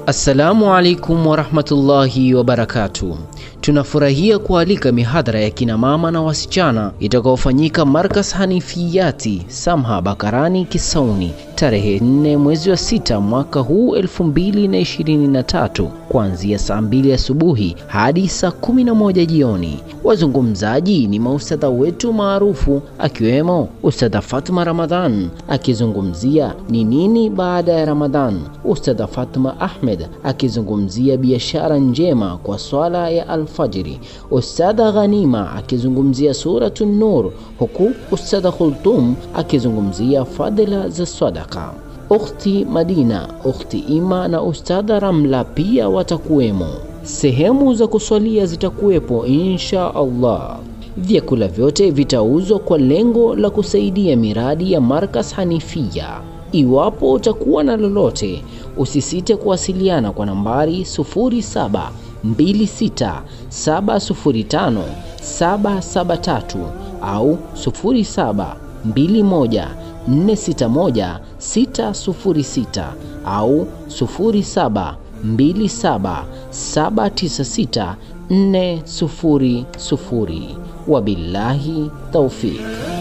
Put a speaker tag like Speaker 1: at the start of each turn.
Speaker 1: Assalamu alaikum warahmatullahi wabarakatuh. Tunafurahia kualika mihadhara ya kina mama na wasichana itakaofanyika Markas Hanifiyati Samha Bakarani Kisauni tarehe 4 mwezi wa sita mwaka huu 2023 kuanzia saa mbili asubuhi hadi saa 11 jioni. Wazungumzaji ni maustadha wetu maarufu akiwemo Ustadha Fatma Ramadhan akizungumzia ni nini baada ya Ramadhan, Ustadha Fatma Ahmed akizungumzia biashara njema kwa swala ya alfajiri, Ustadha Ghanima akizungumzia Suratu Nur, huku Ustadha Khultum akizungumzia fadhila za sadaka. Ukhti Madina, Ukhti Ima na Ustadha Ramla pia watakuwemo. Sehemu za kuswalia zitakuwepo insha Allah. Vyakula vyote vitauzwa kwa lengo la kusaidia miradi ya Markas Hanifia. Iwapo utakuwa na lolote, usisite kuwasiliana kwa nambari 0726705773 au 0721461606 au 0727796400. Wabillahi taufiq.